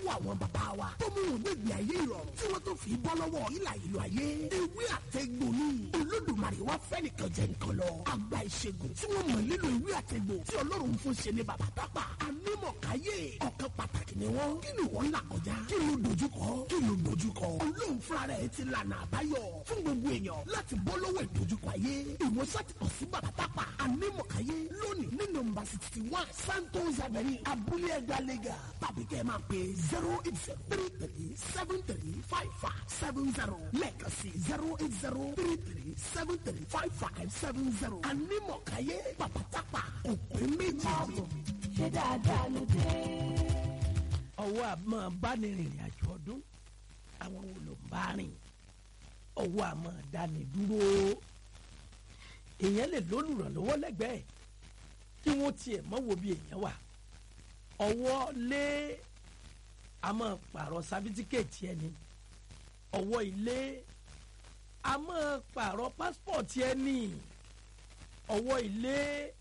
lọ́wọ́ àwọn bàbá wa tó mú wọn gbẹ̀gbẹ̀ ayé ìrọ̀rùn tí wọ́n tó fi bọ́ lọ́wọ́ ìlà ìlú ayé ewé àtẹ̀gbò ni olódùmarè wá fẹ́ nìkan jẹ nǹkan lọ àgbà ìṣègùn tí wọ́n mọ̀ nílò ewé àtẹ̀gbò tí ọlọ́run fún ṣe ní bàbá tápà anímọ̀káyé ọ̀kan pàtàkì ni wọ́n kí ni wọ́n là kọjá kí ló dojúkọ kí ló dojúkọ ọlọ́run fúnra rẹ̀ ti lànà àbáyọ fún gbogbo èèyàn láti bọ́ lọ́wọ́ ìdojúkọ ayé ìwòsàn ti kàn sí bàbá tápà anímọ̀káyé lónìí ní nọ́mbà sixty one santos avenue abúlé ẹgbẹ́ lẹ́gà tàbí kẹ́ ẹ máa pè zero eight zero three three seven three five five seven zero lẹ́ẹ̀kan sí zero eight zero three three seven three five five seven zero anímọ̀káyé bàbá tápà òpin méjì. ṣé dáadáa ló dé. ọwọ́ àmọ́ bánirìnrìn àjò ọdún àwọn wo ló ń bá rìn ọwọ́ àmọ́ dání dúró èèyàn lè lólùrànlọ́wọ́ lẹ́gbẹ̀ẹ́ kí wọ́n tiẹ̀ mọ́ wo bí èèyàn wà ọwọ́ lé àmọ́ pààrọ̀ sábítíkẹ̀tì ẹni ọwọ́ ilé àmọ́ pààrọ̀ pásítọ̀tì ẹni ọwọ́ ilé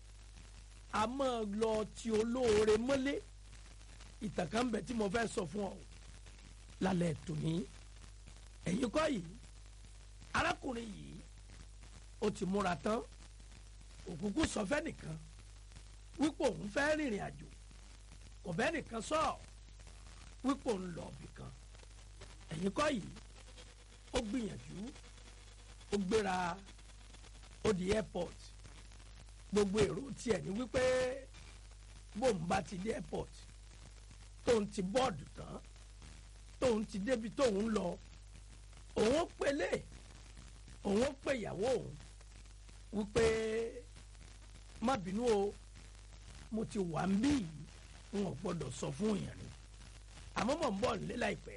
àmọ́ lọ ti olóore mọ́lé ìtàn kan bẹ tí mo fẹ́ sọ fún ọ lálẹ́ tòní ẹ̀yin kọ́ yìí arákùnrin yìí ó ti múra tán òkùnkùn sọ fẹ́ nìkan wípé òun fẹ́ rìnrìn àjò kò bẹ́ẹ̀ nìkan sọ wípé òun lọ ibì kan ẹ̀yin kọ́ yìí ó gbìyànjú ó gbéra ó di airport gbogbo èrò tiẹ̀ ní wípé bóun bá ti dé airport tóun ti bọ́ọ̀dù tán tóun ti débi tóun lọ òun pélé òun pè ìyàwó òun wípé má bínú o mo ti wà ń bí yìí n ò gbọdọ̀ sọ fún èèyàn ni àmọ́ mọ̀ ń bọ̀ nílé láìpẹ́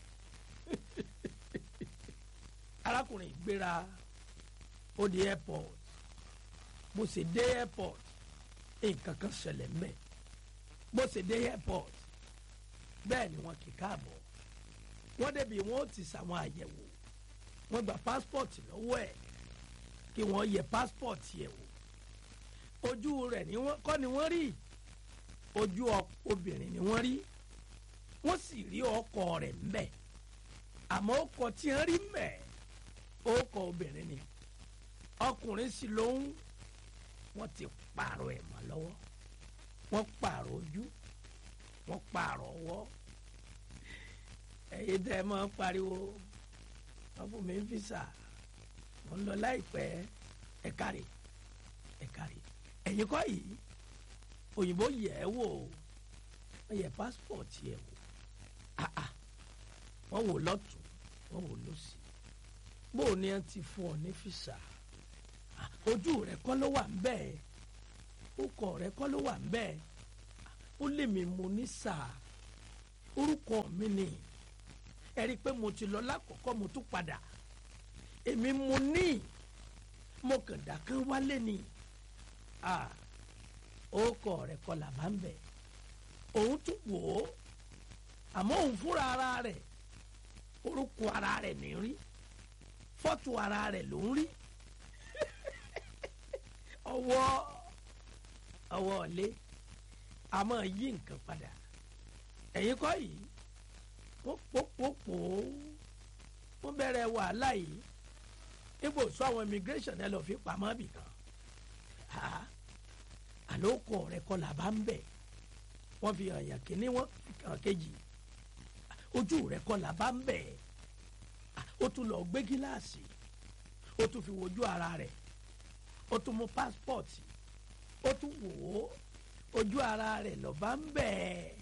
arákùnrin gbéra ó di airport bó ṣe dé airport nǹkan kan ṣẹlẹ̀ mẹ́ bó ṣe dé airport bẹ́ẹ̀ ni wọ́n kì í káàbọ̀ wọ́n débi wọ́n ti ṣàwọn àyẹ̀wò wọ́n gba passport lọ́wọ́ ẹ̀ kí wọ́n yẹ passport yẹ̀ wò ojú rẹ̀ ni wọ́n kọ́ ni wọ́n rí ojú obìnrin ni wọ́n rí wọ́n sì rí ọkọ rẹ̀ mbẹ̀ àmọ́ ọkọ tí wọ́n rí mbẹ̀ ọkọ obìnrin ni ọkùnrin sì lóhùn wọ́n ti pààrọ̀ ẹ̀ mọ́ lọ́wọ́ wọ́n pààrọ̀ ojú wọ́n pààrọ̀ ọwọ́ ẹ̀yin tẹ́ ẹ máa ń pariwo wọ́n fún mi ń fìsà mo ń lọ láìpẹ́ ẹ kárí ẹ kárí ẹ̀yin kọ́ yìí òyìnbó yẹ̀ ẹ́ wò wọ́n yẹ passport yẹ̀ wò ah ah wọ́n wò lọ́tún wọ́n wò lọ́sì bó o ní ẹ ti fún ọ ní fìsà ojú rẹ kọ́ ló wà ń bẹ́ẹ̀ orúkọ rẹ kọ́ ló wà ń bẹ́ẹ̀ ó lè mi mo ní sáà orúkọ mi ni ẹ rí i pé mo ti lọ lákọ̀ọ́kọ́ mo tún padà èmi mo ní mo kàn dákẹ́ wálé ni orúkọ rẹ kọ́ là bá ń bẹ̀ òun tún wò ó àmọ́ òun fúnra ara rẹ̀ orúkọ ara rẹ̀ ní rí fọ́tò ara rẹ̀ ló ń rí ọwọ́ ọwọ́ ọ̀lẹ́ a máa yí nǹkan padà ẹ̀yin kọ́ yìí wọ́n pòpòpò wọ́n bẹ̀rẹ̀ wàhálà yìí níbo sọ àwọn immigration ẹ lọ́ọ́ fi pamọ́ bì kan àlòkọ rẹ kọ́ là bá ń bẹ̀ wọ́n fi hàn yàn kíní wọ́n fi hàn kejì ojú rẹ kọ́ là bá ń bẹ̀ ó tún lọ gbé gíláàsì ó tún fi wojú ara rẹ̀ ó tún mú pásítọ̀tì ó tún wò ó ojú ara rẹ̀ lọ bá ń bẹ̀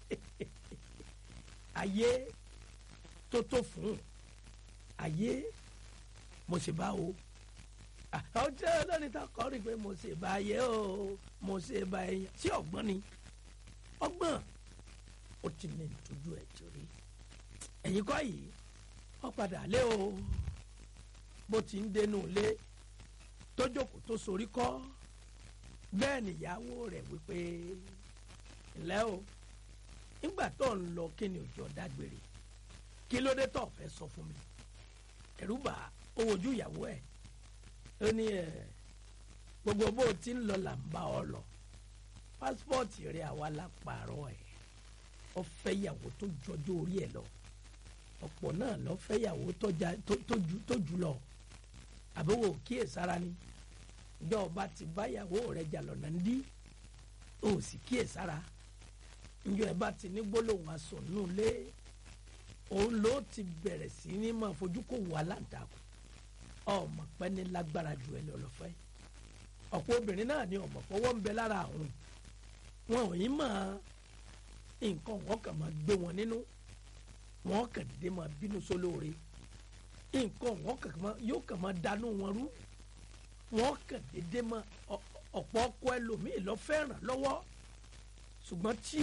ayé tó tó fún ayé mo sì bá o ọjọ́ lónìí tó kọ́ rí i pé mo sì bá ayé o mo sì bá ẹyàn sí ọgbọ́n ni ọgbọ́n ó ti ní ìtọ́jú ẹ̀ torí ẹ̀yin kọ́ yìí wọ́n padà lé o bó ti ń dénú lé tó jókòó tó sorí kọ́ bẹ́ẹ̀ nìyàwó rẹ̀ wípé ńlẹ́ o nígbà tó ń lọ kí ni òjò dágbére kí ló dé tó fẹ́ sọ fún mi ẹ̀rú bà ó wojú ìyàwó ẹ̀ ó ní ẹ̀ gbogbo bó o ti ń lọ là ń bá ọ lọ pásítọ̀tì rẹ̀ àwa la pààrọ̀ ẹ̀ ó fẹ́ ìyàwó tó jọjọ́ orí ẹ̀ lọ ọ̀pọ̀ náà lọ fẹ́ ìyàwó tó já- tó- tó jù- tó jù lọ àbẹ̀wò kíyèsára ni ìjọ ọba ti bá ìyàwó rẹ̀ jà lọ́nà ń dí o sì kíyèsára ìjọ ẹ bá ti ní gbólóhùn aṣọ nù lé òun ló ti bẹ̀rẹ̀ sí ní máa fojú kó wà láǹtakùn ọmọ pẹ́ ní lágbára jù ẹ lọ lọ́fẹ́ ọ̀pọ̀ obìnrin náà ni ọmọ fọwọ́ ń bẹ lára àwọn wọn ò yín mọ̀ nǹkan wọn kàn máa gbé wọn nínú wọn kàn dédé máa bínú sólóore nǹkan wọn kàn máa yóò kàn máa dànù wọn rú wọn kàn dédé máa ọ- ọ̀pọ̀ ọkọ ẹlòmíì lọ fẹ́ràn lọ́wọ́ ṣùgbọ́n tí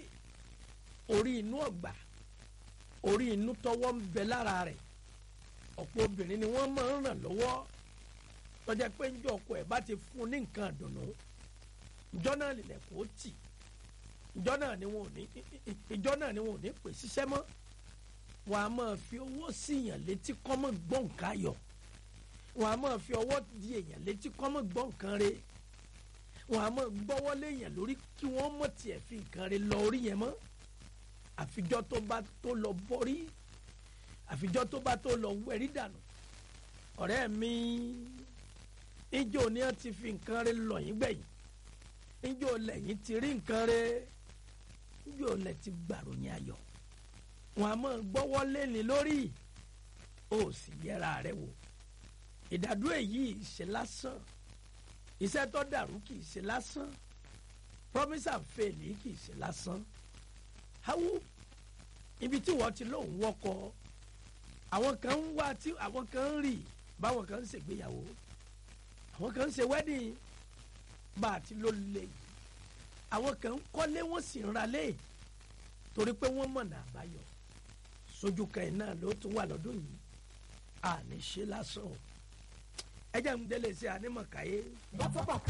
orí inú ọ̀gbà orí inú tọwọ́ ń bẹ lára rẹ̀ ọ̀pọ̀ obìnrin ni wọ́n máa ń ràn lọ́wọ́ tọ́jà pé ń jọ ọkọ ẹ̀ bá ti fún un ní nǹkan àdùnnú ìjọ náà lè kó tì ìjọ náà ni wọn ò ní ìjọ náà ni wọn ò ní pè ṣiṣẹ́ mọ́ wọn a máa fi owó sí èèyàn létí kọ́mọ̀ gbọ́n nǹkan ayọ̀ wọn a máa fi ọwọ́ di èèyàn létí kọ́mọ̀ gbọ́n nǹkan re wọn a máa gbọ́wọ́ léèyàn lórí kí wọ́n mọ̀ tiẹ̀ fi nǹkan re lọ orí yẹn mọ́ àfijọ́ tó bá tó lọ bọ́rí àfijọ́ tó bá tó lọ wẹ̀rí dànù ọ̀rẹ́ mi ìjọ ni wọ́n ti fi nǹkan re lọ yín gbẹ̀yìn ìjọ lẹ́yìn ti rí nǹkan re ìjọ lẹ́ ti gbàròyìn ayọ̀ wọn a máa gbọ́wọ́ lẹ́ni lórí ó sì yẹra rẹ wò ìdádúró èyí ṣe lásán iṣẹ́ tó dàrú kì í ṣe lásán promise and fail yìí kì í ṣe lásán hawu ibi tí wọ́n ti lóun wọ́kọ àwọn kan ń wá tí àwọn kan ń rì báwọn kan ń ṣègbéyàwó àwọn kan ń ṣe wedding bá a ti ló lè yìí àwọn kan ń kọ́lé wọ́n sì ń ralé torí pé wọ́n mọ̀nà àbáyọ sójú kan ẹ̀ náà ló tún wà lọ́dún yìí àní ṣe lásán o ẹ jẹ́ ń délé sí ànímọ̀káyé. dátọ́bà